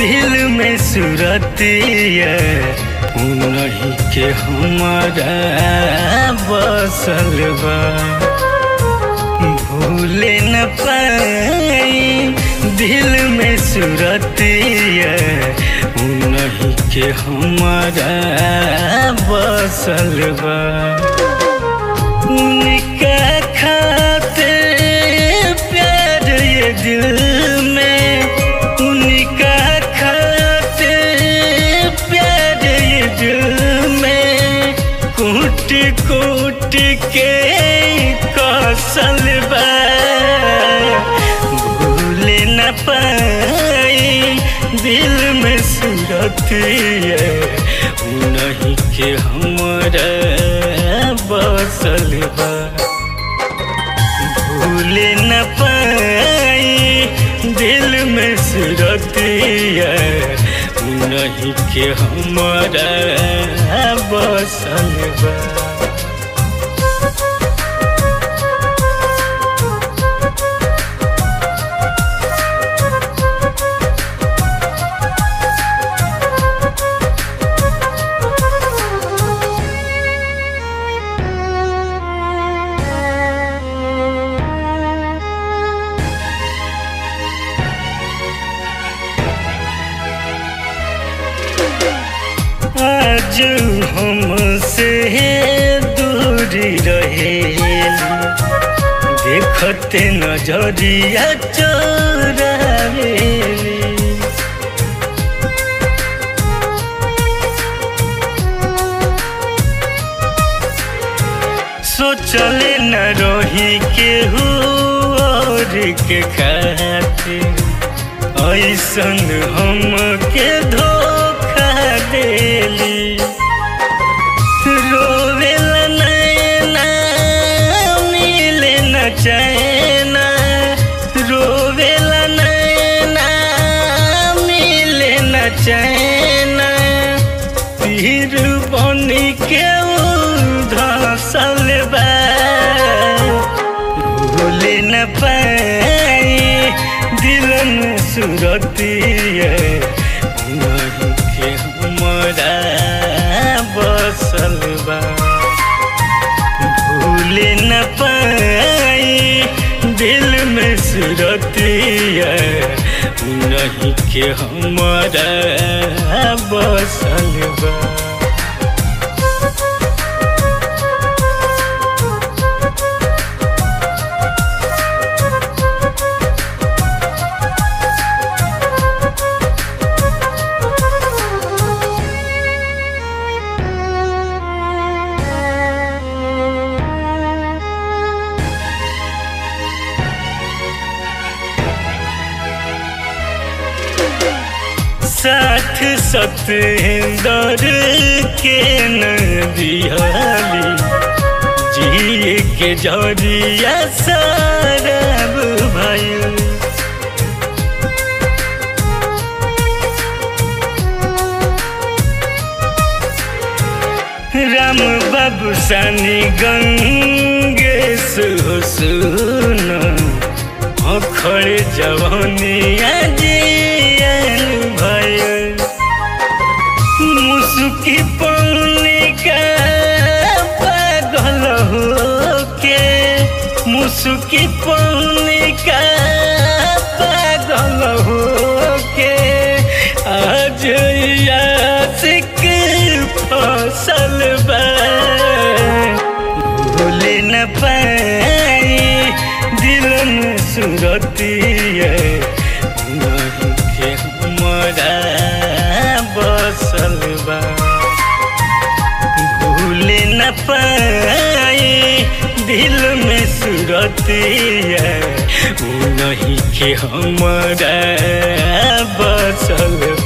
दिल में सुरतिया उन्हीं के हमारा बसल बा भूले न पाई दिल में सुरतिया उन्हीं के हमारा बसल बा उनका खाते प्यार ये दिल में उनका खाते प्यार ये दिल में कूट कूट के कौशल बा भूल न पाई दिल में सुरतिया उन्हीं के हमारा बसल बा भूल न पाई दिल में सुरतिया उन्हीं के हमारा बसल बा आज हमसे दूरी रहेली देखते नजरिया चोरावेली सोचले न रही केहू और के खातिर ऐसन हमके धोखा देली रोवेला नैना मिले न चैना रोवेला नैना मिले न चैना तीर बनी के धसल बा भूले न पाई दिल में सुरतिया नहीं के हमारा बसल बा भूले न पाई दिल में सुरतिया नहीं के हमारा बसल बा साथ सतेंदर के नदियाली जिए के जरिया सरब भइल राम बाबू सानी गंगेश हो सुना अखड़े जवनिया जियन भयल मुसुकी पौनिका पागल हो के मुसुकी पौनिका पागल हो के आज यासिक फसल बा भूले न पाई दिल में सुरतिया नहीं के हमारा बसल बा भूले न पाई दिल में सुरतिया नहीं के हमारा बसल